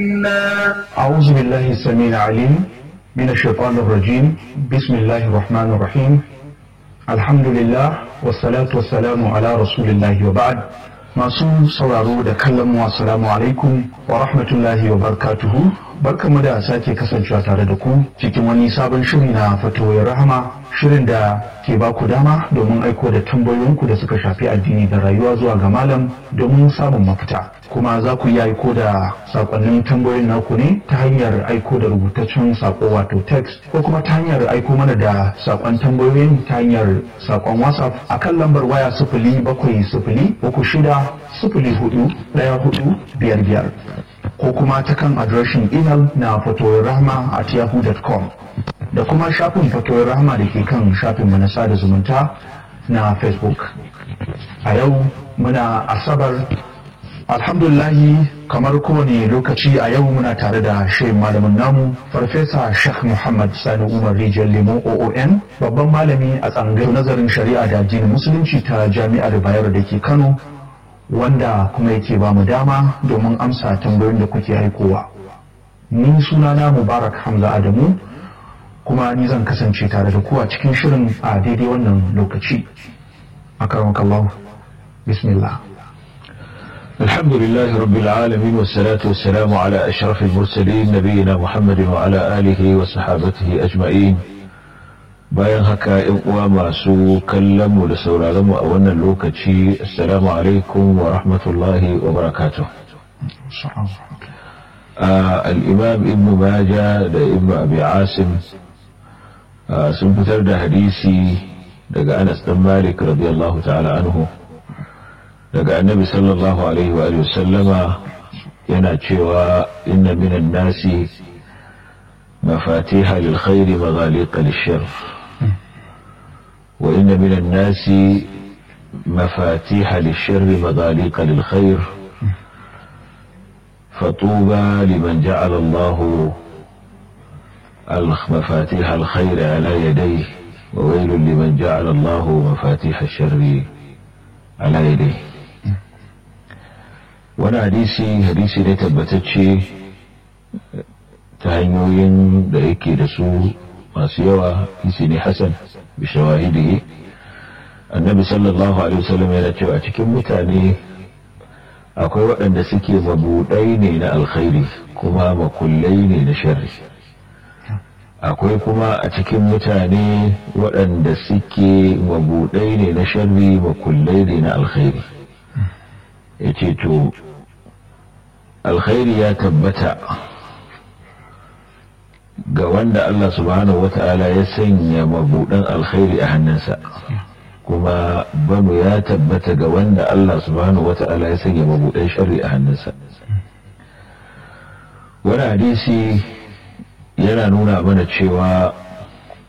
أعوذ بالله السميع العليم من الشيطان الرجيم بسم الله الرحمن الرحيم الحمد لله والصلاة والسلام على رسول الله وبعد masu sauraro da kallon mu assalamu alaikum wa rahmatullahi wa barakatuhu barkamu da sake kasancewa tare da ku cikin wani sabon shiri na fatoyin rahama shirin da ke ba ku dama domin aiko da tambayoyinku da suka shafi addini da rayuwa zuwa ga malam domin samun mafita kuma za ku iya aiko da sakonnin tambayoyin naku ne ta hanyar aiko da rubutaccen sako wato text ko kuma ta hanyar aiko mana da sakon tambayoyin ta hanyar sakon whatsapp akan lambar waya sifili bakwai sifili uku shida sifili hudu daya hudu biyar biyar ko kuma ta kan adireshin imel na fatoyin rahama at yahoo.com da kuma shafin fatoyin rahama da ke kan shafin mu na sada zumunta na facebook a yau muna asabar alhamdulahi kamar kowane lokaci a yau muna tare da shehin malamin namu farfesa sheikh muhammad sani umar rijiyar lemo oon babban malami a tsangar nazarin shari'a da addinin musulunci ta jami'ar bayero da ke kano wanda kuma yake ba mu dama domin amsa tambayoyin da kuke aikowa ni sunana mubarak hamza adamu kuma ni zan kasance tare da ku a cikin shirin a daidai wannan lokaci akaramakallahu bismillah الحمد لله رب العالمين والصلاة والسلام على أشرف المرسلين نبينا محمد وعلى آله وصحابته أجمعين bayan haka ‘yan uwa masu kallon mu da sauraron mu a wannan lokaci assalamu alaikum wa rahmatullahi wa barakatuh al'imam ibn maja da ibn abi asim sun fitar da hadisi daga anas dan malik radiyallahu ta'ala anhu daga annabi sallallahu alaihi wa sallama yana cewa inna minan nasi مفاتيح للخير مغاليق للشر وإن من الناس مفاتيح للشر مغاليق للخير فطوبى لمن جعل الله مفاتيح الخير على يديه وويل لمن جعل الله مفاتيح الشر على يديه وانا حديثي حديثي ne tabbatacce ta hanyoyin da yake da su masu yawa hadisi ne hasan bishawahidihi annabi sallallahu alaihi wasallam yana cewa cikin mutane akwai waɗanda suke mabuɗai ne na alkhairi kuma makullai ne na sharri akwai kuma a cikin mutane waɗanda suke mabuɗai ne na sharri makullai ne na alkhairi ya ce to alkhairi ya tabbata ga wanda Allah subhanahu wata'ala ya sanya mabuɗan alkhairi a hannunsa kuma banu ya tabbata ga wanda Allah subhanahu wata'ala ya sanya mabuɗan sharri a hannunsa wani hadisi yana nuna mana cewa